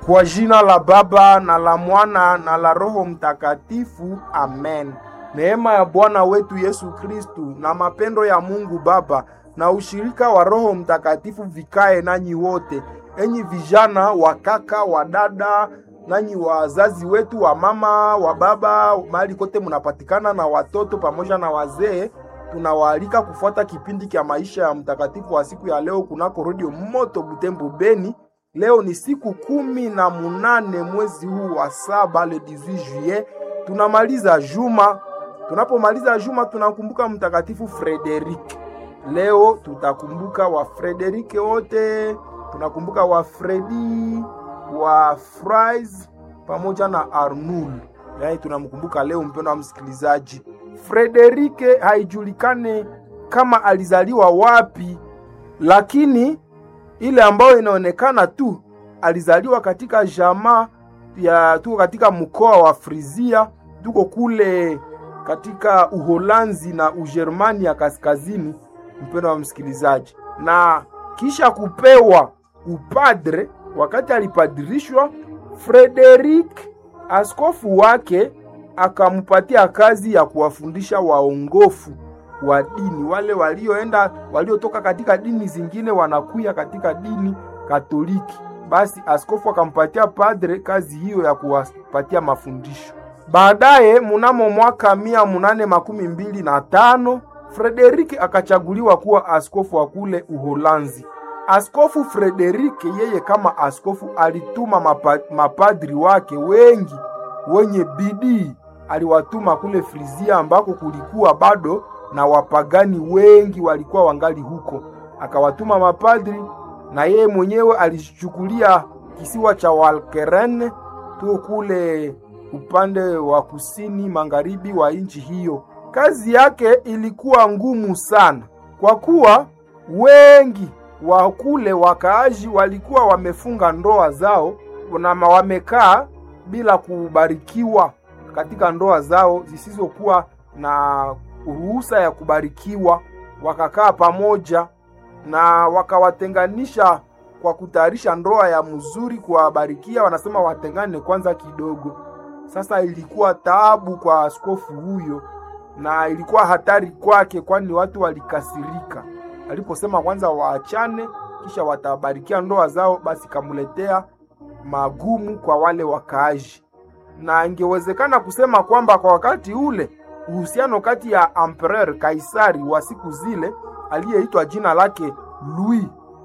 Kwa jina la Baba na la Mwana na la Roho Mtakatifu, amen. Neema ya Bwana wetu Yesu Kristu na mapendo ya Mungu Baba na ushirika wa Roho Mtakatifu vikae nanyi wote, enyi vijana, wa kaka, wa dada, nanyi wazazi wetu, wa mama, wa baba, mahali kote munapatikana, na watoto pamoja na wazee tunawaalika kufuata kipindi cha maisha ya mtakatifu wa siku ya leo kunako redio Moto Butembo Beni. Leo ni siku kumi na munane mwezi huu wa saba, le 18 juillet. Tunamaliza juma. Tunapomaliza juma, tunakumbuka mtakatifu Frederik. Leo tutakumbuka wa Frederike wote, tunakumbuka wa Fredi, wa Frais pamoja na Arnoul. Yaani tunamkumbuka leo, mpendo wa msikilizaji. Frederike haijulikane kama alizaliwa wapi, lakini ile ambayo inaonekana tu alizaliwa katika jamaa ya tuko katika mkoa wa Frisia, tuko kule katika Uholanzi na Ujerumani ya kaskazini, mpendo wa msikilizaji. Na kisha kupewa upadre, wakati alipadirishwa, Frederik askofu wake akampatia kazi ya kuwafundisha waongofu wa dini wale walioenda waliotoka katika dini zingine wanakuya katika dini Katoliki. Basi askofu akampatia padre kazi hiyo ya kuwapatia mafundisho. Baadaye munamo mwaka mia munane makumi mbili na tano Frederiki akachaguliwa kuwa askofu wa kule Uholanzi. Askofu Frederiki yeye kama askofu alituma mapa, mapadri wake wengi wenye bidii aliwatuma kule Frizia ambako kulikuwa bado na wapagani wengi walikuwa wangali huko. Akawatuma mapadri na yeye mwenyewe alichukulia kisiwa cha Walkeren tu kule upande wa kusini magharibi wa nchi hiyo. Kazi yake ilikuwa ngumu sana, kwa kuwa wengi wa kule wakaaji walikuwa wamefunga ndoa zao na wamekaa bila kubarikiwa katika ndoa zao zisizokuwa na ruhusa ya kubarikiwa. Wakakaa pamoja na wakawatenganisha kwa kutayarisha ndoa ya mzuri kuwabarikia. Wanasema watengane kwanza kidogo. Sasa ilikuwa taabu kwa askofu huyo na ilikuwa hatari kwake, kwani watu walikasirika aliposema kwanza waachane, kisha watabarikia ndoa zao. Basi kamuletea magumu kwa wale wakaaji na ingewezekana kusema kwamba kwa wakati ule uhusiano kati ya Emperor Kaisari wa siku zile aliyeitwa jina lake Louis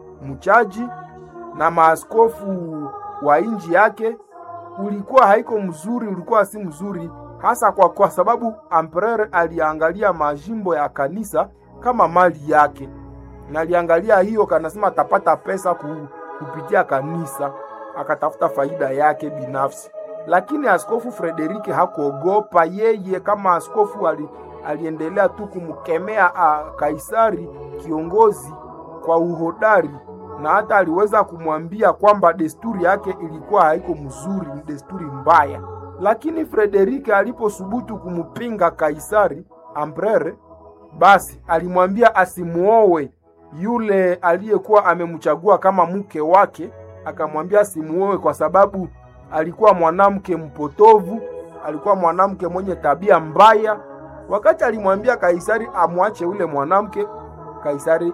mchaji na maaskofu wa nchi yake ulikuwa haiko mzuri, ulikuwa si mzuri hasa kwa, kwa sababu Emperor aliangalia majimbo ya kanisa kama mali yake, na aliangalia hiyo, kanasema atapata pesa kupitia kanisa, akatafuta faida yake binafsi lakini askofu Frederike hakuogopa. Yeye kama askofu ali, aliendelea tu kumkemea Kaisari kiongozi kwa uhodari, na hata aliweza kumwambia kwamba desturi yake ilikuwa haiko mzuri, ni desturi mbaya. Lakini Frederike aliposubutu kumpinga Kaisari Emperor, basi alimwambia asimuowe yule aliyekuwa amemchagua kama mke wake, akamwambia asimuowe kwa sababu alikuwa mwanamke mpotovu, alikuwa mwanamke mwenye tabia mbaya. Wakati alimwambia Kaisari amwache ule mwanamke, Kaisari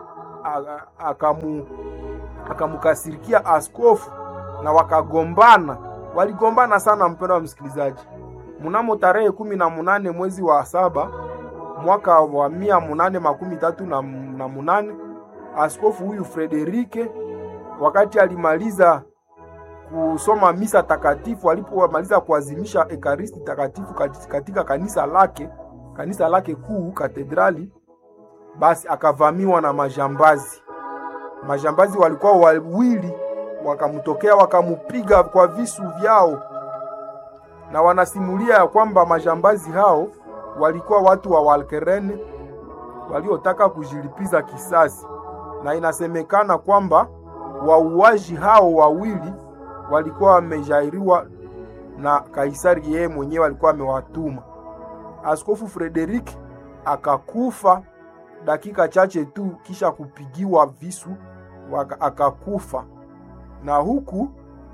akamu akamkasirikia askofu na wakagombana, waligombana sana. Mpendo wa msikilizaji, mnamo tarehe kumi na munane mwezi wa saba mwaka wa mia munane makumi tatu na, na munane askofu huyu Frederike wakati alimaliza kusoma misa takatifu, alipomaliza kuazimisha ekaristi takatifu katika kanisa lake kanisa lake kuu katedrali, basi akavamiwa na majambazi. Majambazi walikuwa wawili, wakamtokea wakamupiga kwa visu vyao, na wanasimulia ya kwamba majambazi hao walikuwa watu wa Walkerene waliotaka kujilipiza kisasi, na inasemekana kwamba wauaji hao wawili walikuwa wamejairiwa na Kaisari, yeye mwenyewe alikuwa amewatuma. Askofu Frederik akakufa dakika chache tu kisha kupigiwa visu waka, akakufa. Na huku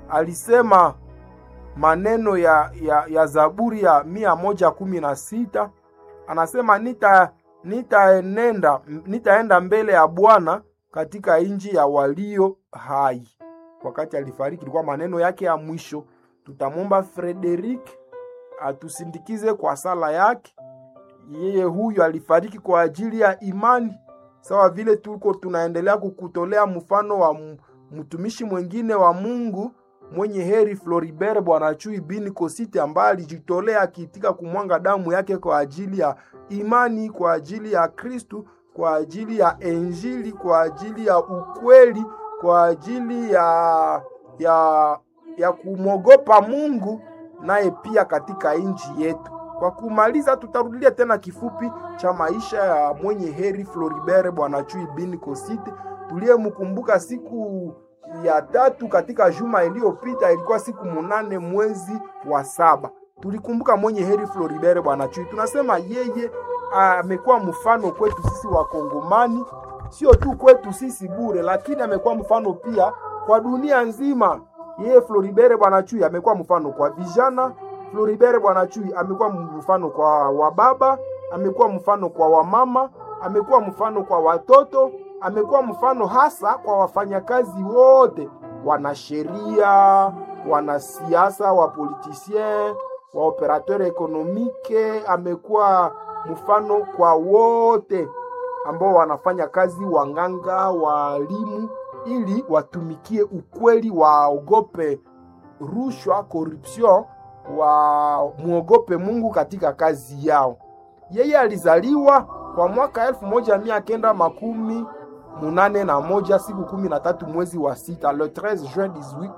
alisema maneno ya, ya, ya Zaburi ya mia moja kumi na sita anasema nita nitaenenda nitaenda mbele ya Bwana katika nchi ya walio hai. Wakati alifariki, ilikuwa maneno yake ya mwisho. Tutamwomba Frederick atusindikize kwa sala yake. Yeye huyu alifariki kwa ajili ya imani, sawa vile tuko tunaendelea kukutolea mfano wa mtumishi mwingine wa Mungu mwenye heri Floribert Bwana Chui bin Kosite ambaye alijitolea akiitika kumwanga damu yake kwa ajili ya imani, kwa ajili ya Kristu, kwa ajili ya Injili, kwa ajili ya ukweli, kwa ajili ya ya ya kumwogopa Mungu, naye pia katika nchi yetu. Kwa kumaliza, tutarudilia tena kifupi cha maisha ya mwenye heri Floribert Bwana Chui bin Kosite tuliyemkumbuka siku ya tatu katika juma iliyopita, ilikuwa siku munane mwezi wa saba. Tulikumbuka mwenye heri Floribert Bwana Chui. Tunasema yeye amekuwa mfano kwetu sisi Wakongomani, sio tu kwetu sisi bure, lakini amekuwa mfano pia kwa dunia nzima. Yeye Floribert Bwana Chui amekuwa mfano kwa vijana. Floribert Bwana Chui amekuwa mfano kwa wababa, amekuwa mfano kwa wamama, amekuwa mfano kwa watoto amekuwa mfano hasa kwa wafanyakazi wote, wanasheria, wanasiasa, wapolitisien, wa operateur ekonomike. Amekuwa mfano kwa wote ambao wanafanya kazi, wanganga, walimu, ili watumikie ukweli, waogope rushwa, corruption, wa muogope Mungu katika kazi yao. Yeye alizaliwa kwa mwaka elfu moja mia kenda makumi munane na moja siku kumi na tatu mwezi wa sita le 13 juin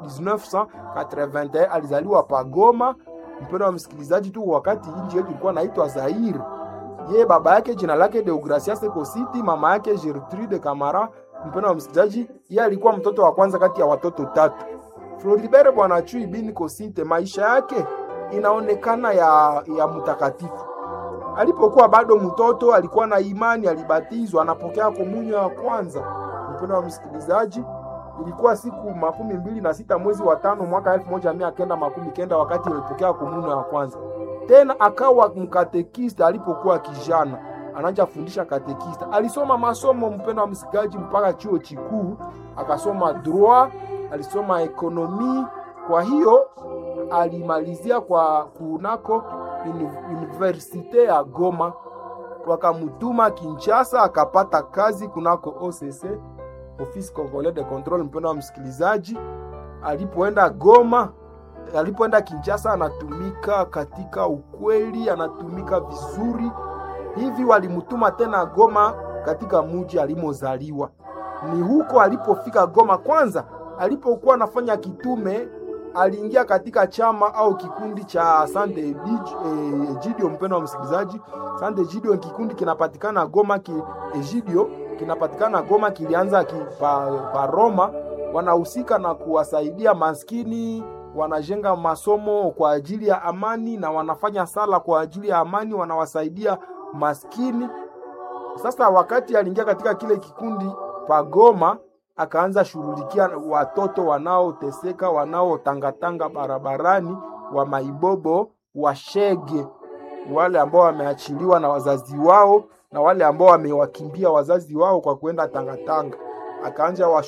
1981 alizaliwa Pagoma. Mpendo wa msikilizaji, tu wakati nchi yetu ilikuwa naitwa Zaire. Yeye baba yake jina lake Deogracias Ekositi, mama yake Gertrude Kamara. Mpendo wa msikilizaji, yeye alikuwa mtoto wa kwanza kati ya watoto tatu. Floribert Bwana Chui bin Kosite, maisha yake inaonekana ya, ya mtakatifu alipokuwa bado mtoto alikuwa na imani, alibatizwa, anapokea komunyo ya kwanza. Mpendo wa msikilizaji, ilikuwa siku makumi mbili na sita mwezi wa tano mwaka elfu moja mia kenda makumi kenda wakati alipokea komunyo ya kwanza. Tena akawa mkatekista alipokuwa kijana, anaanza fundisha katekista. Alisoma masomo, mpendo wa msikilizaji, mpaka chuo chikuu, akasoma droit, alisoma ekonomi. Kwa hiyo alimalizia kwa kunako universite ya Goma, wakamutuma Kinshasa, akapata kazi kunako OCC, Office Congolais de Controle. Mpendo wa msikilizaji, alipoenda Goma, alipoenda Kinshasa, anatumika katika ukweli, anatumika vizuri hivi. Walimutuma tena Goma, katika muji alimozaliwa. Ni huko alipofika Goma. Kwanza alipokuwa anafanya kitume aliingia katika chama au kikundi cha Sante Egidio. Mpendo wa msikilizaji, Sante Egidio kikundi kinapatikana Goma ki, Egidio kinapatikana Goma, kilianza ki, pa, pa Roma. Wanahusika na kuwasaidia maskini, wanajenga masomo kwa ajili ya amani na wanafanya sala kwa ajili ya amani, wanawasaidia maskini. Sasa wakati aliingia katika kile kikundi pa Goma akaanza shughulikia watoto wanaoteseka wanaotangatanga barabarani, wa maibobo, washege, wale ambao wameachiliwa na wazazi wao na wale ambao wamewakimbia wazazi wao kwa kwenda tangatanga. Akaanza